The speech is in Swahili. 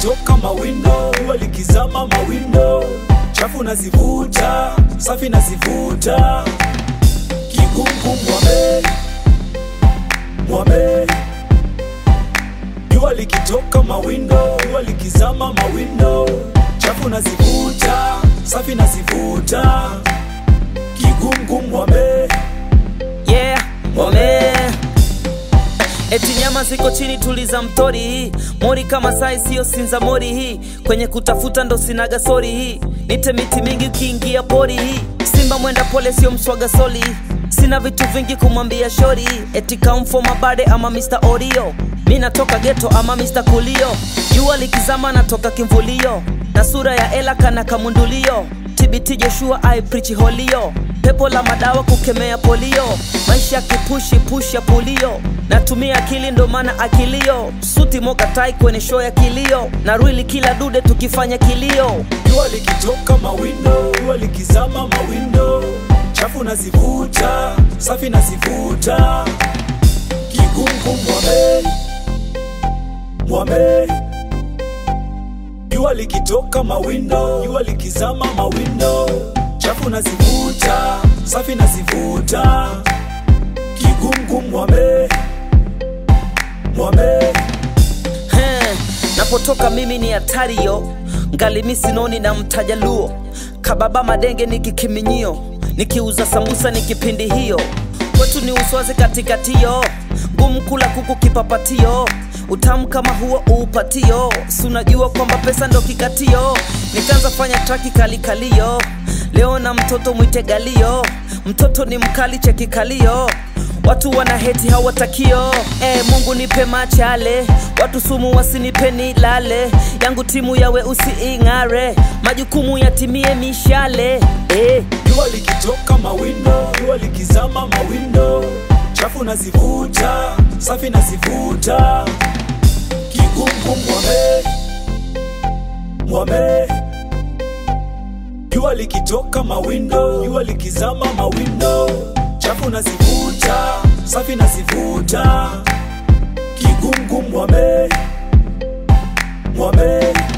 likitoka mawindo, jua likizama mawindo, chafu nazivuta, safi nazivuta, kigungu mwame mwame, jua likitoka mawindo, jua likizama mawindo, chafu nazivuta, safi nazivuta, kigungu mwame yeah, wame eti nyama ziko chini, tuliza mtori hii mori kama sai, siyo sinza mori hii kwenye kutafuta ndo sinaga sori hii nite miti mingi ukiingia pori hii simba mwenda pole, sio mswaga soli sina vitu vingi kumwambia shori eti kamfo mabade ama Mr. Oreo mi natoka geto ama Mr. Kulio jua likizama natoka kimvulio na sura ya ela kana kamundulio TBT Joshua I preach holio pepo la madawa kukemea polio maisha ya kipushi push ya pulio natumia akili ndo maana akilio suti moka tai kwenye show ya kilio na rwili kila dude tukifanya kilio jua likitoka mawindo, jua likizama mawindo, chafu nazivuta, safi nazivuta, kigungu mwame mwame, jua likitoka mawindo, jua likizama mawindo, chafu nazivuta, safi nazivuta, kigungu mwame mwame He, napotoka mimi ni hatario ngalimi sinoni na mtajaluo kababa madenge ni kikiminyio nikiuza sambusa ni kipindi hiyo kwetu ni uswazi katikatio ngumu kula kuku kipapatio utamu kama huo uupatio si unajua kwamba pesa ndo kikatio nikaanza fanya traki kalikalio leo na mtoto mwite galio mtoto ni mkali chekikalio watu wana heti hawatakio e, mungu nipe machale watu sumu wasinipeni lale yangu timu yawe usiing'are majukumu yatimie mishale e. jua likitoka mawindo, jua likizama mawindo, chafu nazivuta, safi nazivuta, kigungu mwame mwame, jua likitoka mawindo, jua likizama mawindo, chafu nazivuta, safi nazivuta, kigungu mwame mwame